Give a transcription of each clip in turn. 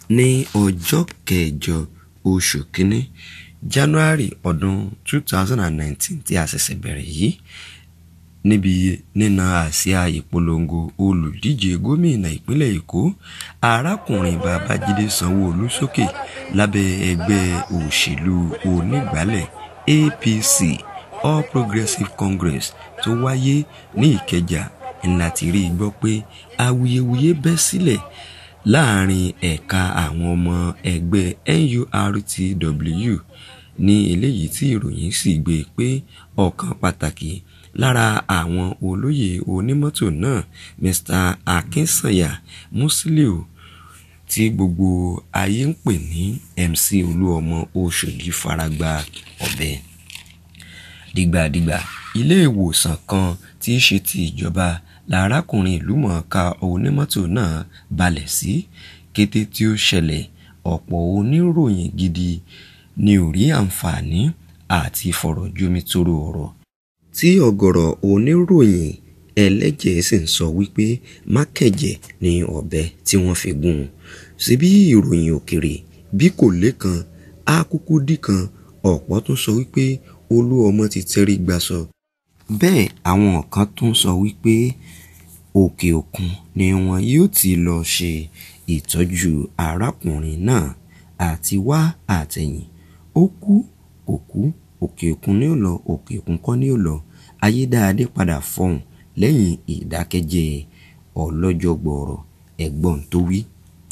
ní ọjọ́ kẹjọ oṣù kínní january ọdún two thousand and nineteen tí a ṣẹ̀ṣẹ̀ bẹ̀rẹ̀ yìí níbi nína àsíá ìpolongo olùdíje gómìnà ìpínlẹ̀ èkó arákùnrin babájídé sanwó-olu sókè lábẹ́ ẹgbẹ́ òṣèlú onígbàálẹ̀ apc all progressives congress tó wáyé ní ìkẹjà ńlá ti rí i gbọ́ pé awuyewuye bẹ́ sílẹ̀ láàrin ẹ̀ka àwọn ọmọ ẹgbẹ́ nurtw ní eléyìí tí ìròyìn sì gbé pé ọ̀kan pàtàkì lára àwọn olóyè onímọ́tò náà mr akinsanya musiliu tí gbogbo ayé ń pè ní mc olúọmọ oṣòdì faragbá ọ̀bẹ dìgbàdìgbà ilé ìwòsàn kan tí í ṣe ti ìjọba lárákùnrin ìlúmọ̀ọ́ká onímọ́tò náà balẹ̀ sí kété tí ó ṣẹlẹ̀ ọ̀pọ̀ oníròyìn gidi ni ò rí àǹfààní àti fọ̀rọ̀jomitoro ọ̀rọ̀ tí ọ̀gọ̀rọ̀ oníròyìn ẹlẹ́jẹ̀ sì ń sọ wípé mákẹ́jẹ̀ ní ọ̀bẹ tí wọ́n fi gún un síbí ìròyìn òkèrè bí kò lékan á kúkú dì kan ọ̀pọ̀ tún sọ wípé olú ọmọ ti tẹrí gbaṣọ bẹ́ẹ̀ àwọn kan tún sọ wípé òkè òkun ni wọn yóò ti lọ ṣe ìtọ́jú arákùnrin náà àti wá àtẹ̀yìn ó kú kò kú òkè òkun ni ó lọ òkè òkun kọ́ ni ó lọ ayédáadé padà fọhùn lẹ́yìn ìdákẹ́jẹ́ ọlọ́jọ́ gbọ̀ọ̀rọ̀ ẹ̀gbọ́n tó wí.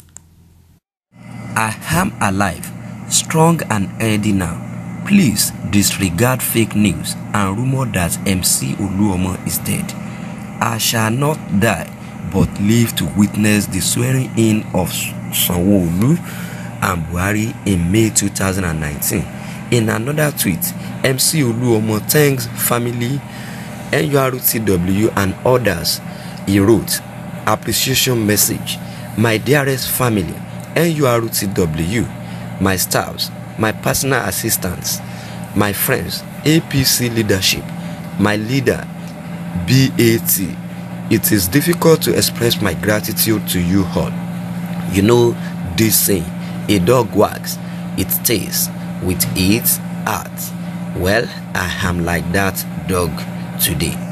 I am alive, strong and healthy now. Please disregard fake news and rumor that MC Oluomo is dead. I shall not die but live to witness the swearing in of Sanwo-Olu and Buhari in May 2019. In another tweet, MC Oluomo thanks family, NURTW and others. He wrote, appreciation message. My dearest family, NURTW, my staffs, my personal assistants, my friends, APC leadership, my leader, BAT. It is difficult to express my gratitude to you all. You know this saying, a dog wags, it stays with its heart. Well, I am like that dog today.